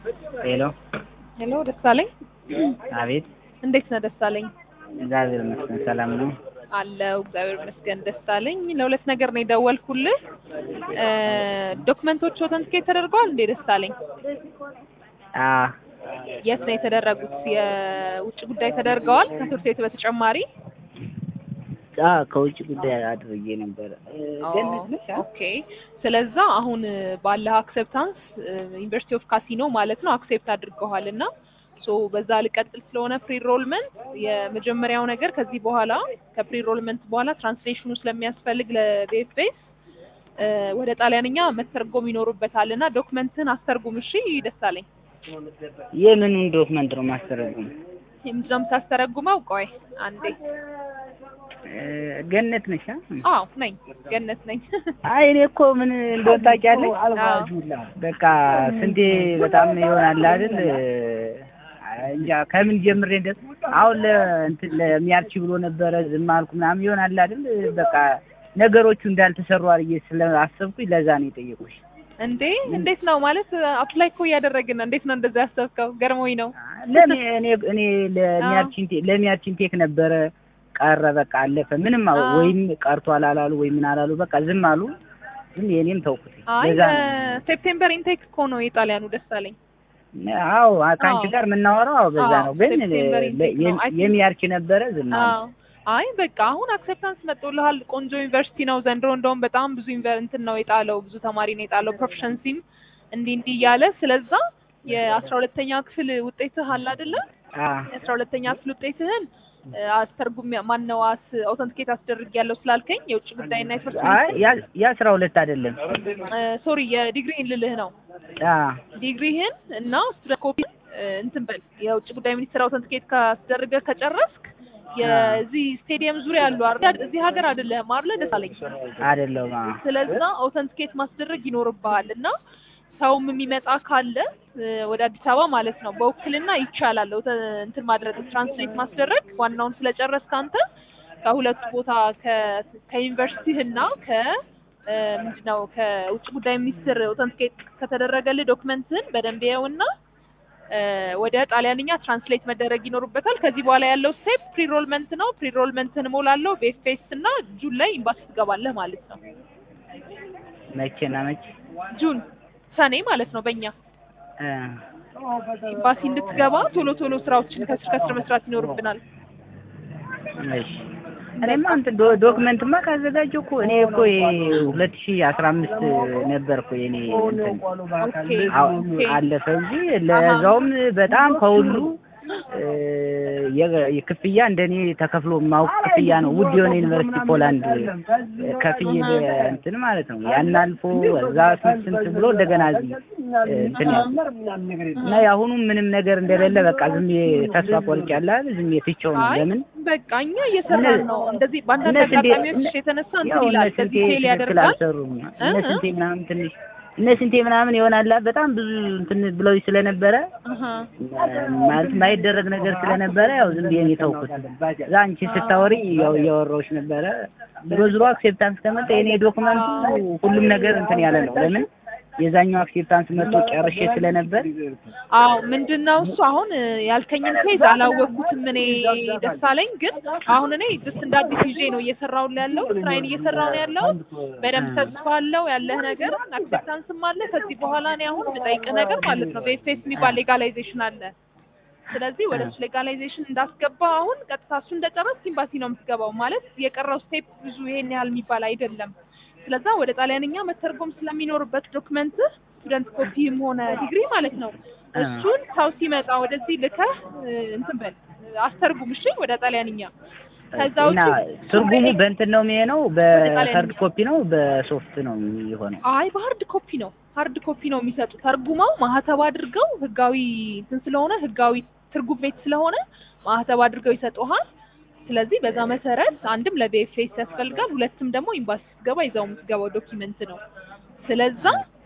ሄሎ ሄሎ ደሳለኝ፣ አቤት። እንዴት ነህ ደሳለኝ? እግዚአብሔር ይመስገን ሰላም ነው። አለው እግዚአብሔር ይመስገን ደሳለኝ። ለሁለት ነገር ነው የደወልኩልህ። ዶክመንቶች ኦተንቲኬት ተደርገዋል እንዴ ደሳለኝ? አ የት ነው የተደረጉት? የውጭ ጉዳይ ተደርገዋል ከትምህርት ቤት በተጨማሪ? አ ከውጭ ጉዳይ አድርጌ ነበረ። ገነት ነሽ? አ? ኦኬ። ስለዛ አሁን ባለህ አክሴፕታንስ ዩኒቨርሲቲ ኦፍ ካሲኖ ማለት ነው አክሴፕት አድርገዋል እና ሶ በዛ ልቀጥል ስለሆነ ፕሪሮልመንት የመጀመሪያው ነገር ከዚህ በኋላ ከፕሪሮልመንት በኋላ ትራንስሌሽኑ ስለሚያስፈልግ ለቤፌስ ወደ ጣሊያንኛ መተርጎም ይኖርበታል እና ዶክመንትን አስተርጉም። እሺ ደሳለኝ፣ የምኑን ዶክመንት ነው ማስተረጉም? ምንድን ነው የምታስተረጉመው? ቆይ አንዴ። ገነት ነሽ? አ? አዎ ነኝ፣ ገነት ነኝ። አይ እኔ እኮ ምን እንደሆነ ታውቂያለሽ? በቃ ስንቴ በጣም ይሆናል አይደል? እንጃ ከምን ጀምሬ እንደ አሁን ለእንትን ለሚያርቺ ብሎ ነበረ ዝም አልኩ ምናምን ይሆናል አይደል? በቃ ነገሮቹ እንዳልተሰሩ አድርጌ ስለአሰብኩኝ ለዛ ነው የጠየቁሽ። እንዴ እንዴት ነው ማለት አፕላይ እኮ እያደረግን ነው። እንዴት ነው እንደዛ ያሰብከው? ገርሞኝ ነው። ለኔ እኔ እኔ ለሚያርቺን ለሚያርቺን ቴክ ነበረ ቀረ በቃ አለፈ። ምንም ወይም ቀርቷል አላሉ ወይ ምን አላሉ በቃ ዝም አሉ። ዝም የኔም ተውኩት። አይ ለዛ ነው ሴፕቴምበር ኢንቴክ እኮ ነው የጣሊያኑ ደሳለኝ። አዎ ከአንቺ ጋር የምናወራው አዎ በዛ አዎ፣ ነው። ግን ሴፕቴምበር ኢንቴክ ነው። አይ ቲንክ- የሚያርቺ ነበረ ዝም አሉ። አዎ አይ በቃ አሁን አክሴፕታንስ መጥቶልሃል። ቆንጆ ዩኒቨርሲቲ ነው ዘንድሮ። እንደውም በጣም ብዙ ዩኒቨር እንትን ነው የጣለው ብዙ ተማሪ ነው የጣለው ፕሮፌሽንሲም እንዲህ እንዲህ እያለ ስለዛ የአስራ ሁለተኛ ክፍል ውጤትህ አለ አይደለ? አ የአስራ ሁለተኛ ክፍል ውጤትህን አስተርጉም ማን ነው አስ አውተንቲኬት አስደርግ ያለው ስላልከኝ የውጭ ጉዳይና የትምህርት አይ ያ- የአስራ ሁለት አይደለም። ሶሪ የዲግሪህን ልልህ ነው አ ዲግሪህን እና ስቱደንት ኮፒ እንትን በል የውጭ ጉዳይ ሚኒስትር አውተንቲኬት ካስደረገ ከጨረስክ የዚህ ስቴዲየም ዙሪያ ያሉ አይደል እዚህ ሀገር አይደለህም አይደል ደሳለኝ አይደለም። አ ስለዛ አውተንቲኬት ማስደረግ ይኖርብሃል እና ሰውም የሚመጣ ካለ እ፣ ወደ አዲስ አበባ ማለት ነው በውክልና ይቻላል አውተ- እንትን ማድረግ ትራንስሌት ማስደረግ ዋናውን ስለጨረስክ አንተ ከሁለቱ ቦታ ከ- ከዩኒቨርሲቲህና ከ እ፣ ምንድነው ከውጭ ጉዳይ ሚኒስትር አውተንቲኬት ከተደረገልህ ዶክመንትህን በደንብ ይኸውና እ፣ ወደ ጣሊያንኛ ትራንስሌት መደረግ ይኖርበታል። ከዚህ በኋላ ያለው ስቴፕ ፕሪሮልመንት ነው። ፕሪሮልመንትን እሞላለሁ በኤፍኤስ እና ጁን ላይ ኤምባሲ ትገባለህ ማለት ነው። መቼና መቼ? ጁን ሰኔ ማለት ነው በእኛ አ ኤምባሲ እንድትገባ ቶሎ ቶሎ ስራዎችን ከስር ከስር መስራት ይኖርብናል። እሺ እኔማ እንትን ዶ- ዶክመንትማ ካዘጋጀሁ እኮ እኔ እኮ ሁለት ሺህ አስራ አምስት ነበር እኮ የኔ እንትን ኦኬ አው- ኦኬ አለፈ እንጂ ለዛውም በጣም ከሁሉ እ፣ የ- የክፍያ እንደኔ ተከፍሎ የማውቅ ክፍያ ነው። ውድ የሆነ ዩኒቨርሲቲ ፖላንድ እ፣ ከፍዬ በ- እንትን ማለት ነው ያን አልፎ እዛ ስንት ስንት ብሎ እንደገና እዚህ እ፣ እንትን ያው እና የአሁኑ ምንም ነገር እንደሌለ በቃ ዝም ብዬ ተስፋ ቆርጫለሁ አይደል? ዝም ብዬ ትቼው ነው። አይ ለምን በቃ እኛ እየሰራን እነ- ነው። እንደዚህ በአንዳንድ እነ ስንቴ- አጋጣሚዎች እነ- የተነሳ ያው እንትን እነ ይላል ስንቴ ከዚህ ፌል ትክክል ያደርጋል። አልሰሩም። እነ እ? ስንቴ ምናምን ትንሽ እነ ስንቴ ምናምን ይሆናል በጣም ብዙ እንትን ብለው ስለነበረ አሀ ማለት ማይደረግ ነገር ስለነበረ ያው ዝም ብዬ ነው የተውኩት። እዛ አንቺ ስታወሪ ያው እያወራሁሽ ነበረ። ዞሮ ዞሮ አክሴፕታንስ ከመጣ የኔ ዶክመንቱ ሁሉም ነገር እንትን ያለ ነው። ለምን የዛኛው አክሴፕታንስ መጥቶ ጨርሼ ስለነበር አዎ ምንድን ነው እሱ አሁን እ፣ ያልከኝን ኬዝ አላወቅኩትም እኔ ደሳለኝ። ግን አሁን እኔ ጀስት እንደ አዲስ ይዤ ነው እየሰራሁ ያለው ስራዬን እየሰራሁ ነው ያለው። በደንብ ተስፋ አለው ያለህ ነገር አክሴፕታንስም አለ። ከዚህ በኋላ እኔ አሁን የምጠይቅህ ነገር ማለት ነው በኤፍኤስ የሚባል ሌጋላይዜሽን አለ። ስለዚህ ወደ እሱ ሌጋላይዜሽን እንዳስገባ አሁን ቀጥታ እሱ እንደጨረስክ ኤምባሲ ነው የምትገባው። ማለት የቀረው ስቴፕ ብዙ ይሄን ያህል የሚባል አይደለም። ስለዛ ወደ ጣሊያንኛ መተርጎም ስለሚኖርበት ዶክመንት ስቱደንት ኮፒም ሆነ ዲግሪ ማለት ነው እሱን ሰው ሲመጣ ወደዚህ ልከህ እ፣ እንትን በል አስተርጉም እሺ፣ ወደ ጣሊያንኛ። ከዛ ውጪ እና ትርጉሙ በእንትን ነው የሚሆነው፣ በሀርድ ጣሊያንኛ። ኮፒ ነው በሶፍት ነው የሚሆነው። አይ በሀርድ ኮፒ ነው ሀርድ ኮፒ ነው የሚሰጡ ተርጉመው ማህተብ አድርገው ህጋዊ እንትን ስለሆነ ህጋዊ ትርጉም ቤት ስለሆነ ማህተብ አድርገው ይሰጡሃል። ስለዚህ በዛ መሰረት አንድም ለቢኤፍኤስ ያስፈልጋል፣ ሁለትም ደግሞ ኤምባሲ ስትገባ ይዛው የምትገባው ዶኪመንት ነው። ስለዛ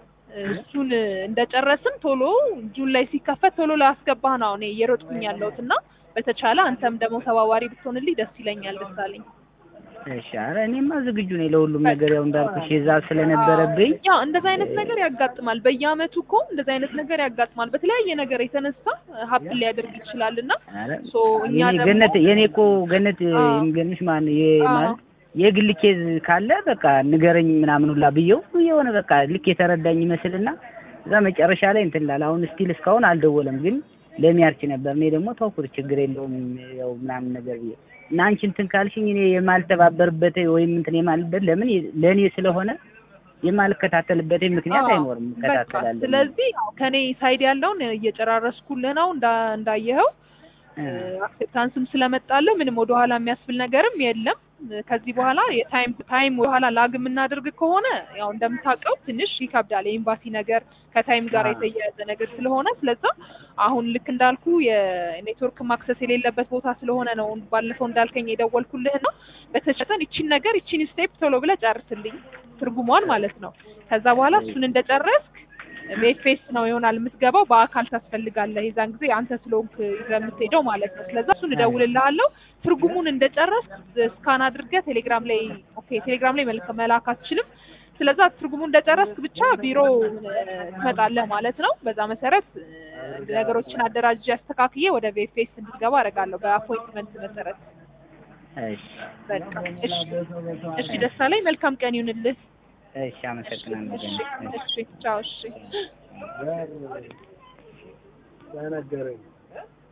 እሱን እንደጨረስን ቶሎ ጁን ላይ ሲከፈት ቶሎ ላስገባህ ነው እኔ እየሮጥኩኝ ያለሁት እና በተቻለ አንተም ደግሞ ተባባሪ ብትሆንልኝ ደስ ይለኛል። ደሳለኝ እሺ ኧረ እኔማ ዝግጁ ነኝ ለሁሉም ነገር ያው እንዳልኩሽ የዛ ስለነበረብኝ ያው እንደዛ አይነት ነገር ያጋጥማል። በየአመቱ እኮ እንደዛ አይነት ነገር ያጋጥማል። በተለያየ ነገር የተነሳ ሀብትን ሊያደርግ ይችላል እና ኧረ ሶ እኛ የኔ ደግሞ ገነት የኔ እኮ ገነት አዎ። የሚገርምሽ ማን የ አዎ። ማለት የግል ኬዝ ካለ በቃ ንገረኝ ምናምን ሁላ ብየው የሆነ በቃ ልክ የተረዳኝ ይመስልና እዛ መጨረሻ ላይ እንትን ላለ አሁን ስቲል እስካሁን አልደወለም፣ ግን ለሚያርች ነበር። እኔ ደግሞ ተውኩት ችግር የለውም ያው ምናምን ነገር ብዬ እና አንቺ እንትን ካልሽኝ እኔ የማልተባበርበት ወይም እንትን የማልበት ለምን ለእኔ ስለሆነ የማልከታተልበት ምክንያት አዎ፣ አይኖርም። በቃ እከታተላለሁ። ስለዚህ ያው ከኔ ሳይድ ያለውን እየጨራረስኩልህ ነው እንዳ እንዳየኸው እ አክሴፕታንስም ስለመጣልህ ምንም ወደኋላ የሚያስብል ነገርም የለም። ከዚህ በኋላ የታይም ታይም ወደኋላ ላግ የምናደርግ ከሆነ ያው እንደምታውቀው ትንሽ ይከብዳል። የኤምባሲ ነገር ከታይም ጋር አዎ። የተያያዘ ነገር ስለሆነ ስለዛ አሁን ልክ እንዳልኩ የኔትወርክ ማክሰስ የሌለበት ቦታ ስለሆነ ነው ባለፈው እንዳልከኝ የደወልኩልህ ነው። በተቻለን ይቺን ነገር ይቺን ስቴፕ ቶሎ ብለህ ጨርስልኝ ትርጉሟን ማለት ነው። ከዛ በኋላ እሱን እንደጨረስክ በኤፍኤስ ነው ይሆናል የምትገባው። በአካል ታስፈልጋለህ የዛን ጊዜ አንተ ስለሆንክ ይዘህ የምትሄደው ማለት ነው። ስለዛ እሱን እደውልልሃለሁ። ትርጉሙን እንደጨረስክ ስካን አድርገህ ቴሌግራም ላይ ኦኬ፣ ቴሌግራም ላይ መልክ መላክ አትችልም። ስለዛ ትርጉሙን እንደጨረስክ ብቻ ቢሮ እ፣ ትመጣለህ ማለት ነው። በዛ መሰረት እ፣ ነገሮችን አደራጅ አስተካክዬ ወደ ቪኤፍኤስ እንድትገባ አደርጋለሁ በአፖይንትመንት መሰረት። እሺ በቃ እሺ፣ እሺ ደስታ ላይ መልካም ቀን ይሁንልህ። እሺ፣ አመሰግናለሁ። እሺ፣ ገነት። እሺ። እሺ፣ ቻው፣ እሺ። ተነገረኝ